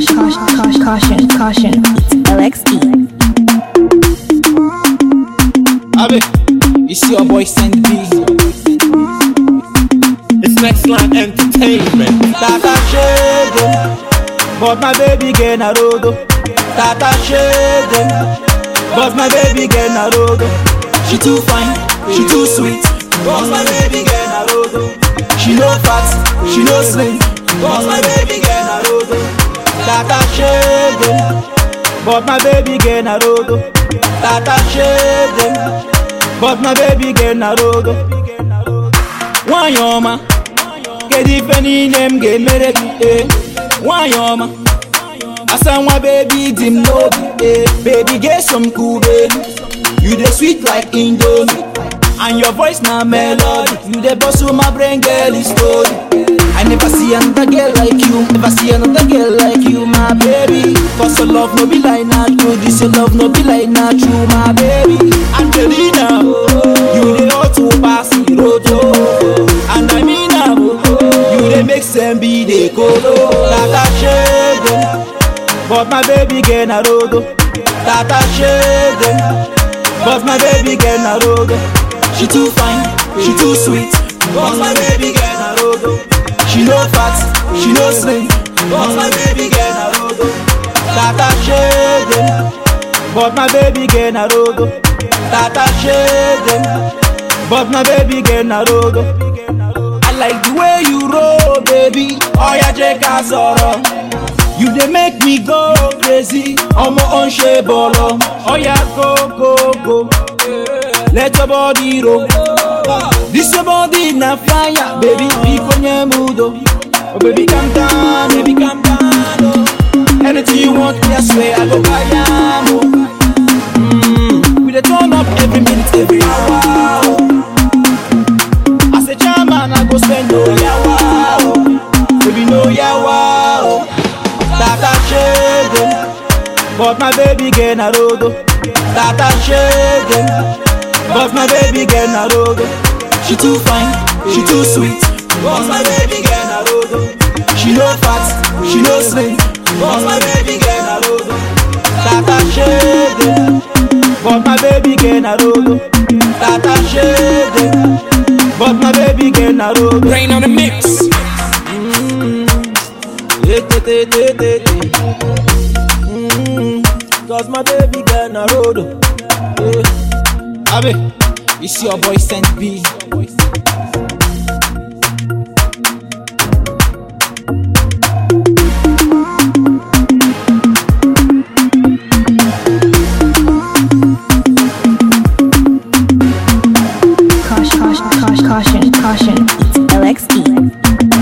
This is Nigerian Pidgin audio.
Caution, caution, caution, caution, caution. It's LXE. Abi, it's your boy Sandy B. It's Next Line Entertainment. Tata shade, but my baby get na rodo. Tata shade, but my baby get na rodo. She too fine, she too sweet, but my baby get na rodo. She no fat, she no slim, but my baby get na rodo. Tata shade, but my baby get na rodo. Tata shade, but my baby get na rodo. Nwanyị ọma, kedu ife niile m ga-emere gị ee nwanyị ọma asa nwa bebi dị m n'obi ee baby ga-eso m kube you dey sweet like indomie and your voice na melody you dey bustle my brain girl is story I never see another girl like you never see another girl like you my baby cause your love no be like na true this your love no be like na true my baby Angelina you dey hot to pass the road oh. and I mean am oh. you dey make sense be dey kolo tata shade but my baby get na rodo tata shade but my baby get na rodo she too fine she too sweet but my baby get na rodo she no fat she no slim but my baby get na rodo tata shade but my baby get na rodo tata shade but my baby get na rodo. I like the way you roll, baby. Oh yeah, jeka sọ̀rọ̀. You dey make me go crazy. Ọmọ ò ń ṣe bọ̀lọ̀. Oh yeah, go go go. Let your body roll. This your body na fire, baby. Biko nye mudo. Oh baby, calm down, baby, calm down. Oh. Anything you want, me, I swear I go buy am. Oh. Mm. We dey turn up every minute, every hour. Oh. As a chairman, I go spend no yawa, oh. baby no yawa. Oh. Tata shade, but my baby get na rodo. Tata shade, but my baby get na rodo. She too fine, she too sweet, but my baby get na rodo. She no fat, she no slim, but my baby get na rodo. Tata shade, but my baby get na rodo. Tata shade. But my baby get na road. Rain on the mix. Cause my baby get na road. Yeah. Abi, it's your boy Saint B. Caution, caution, caution, caution, caution. It's LXE.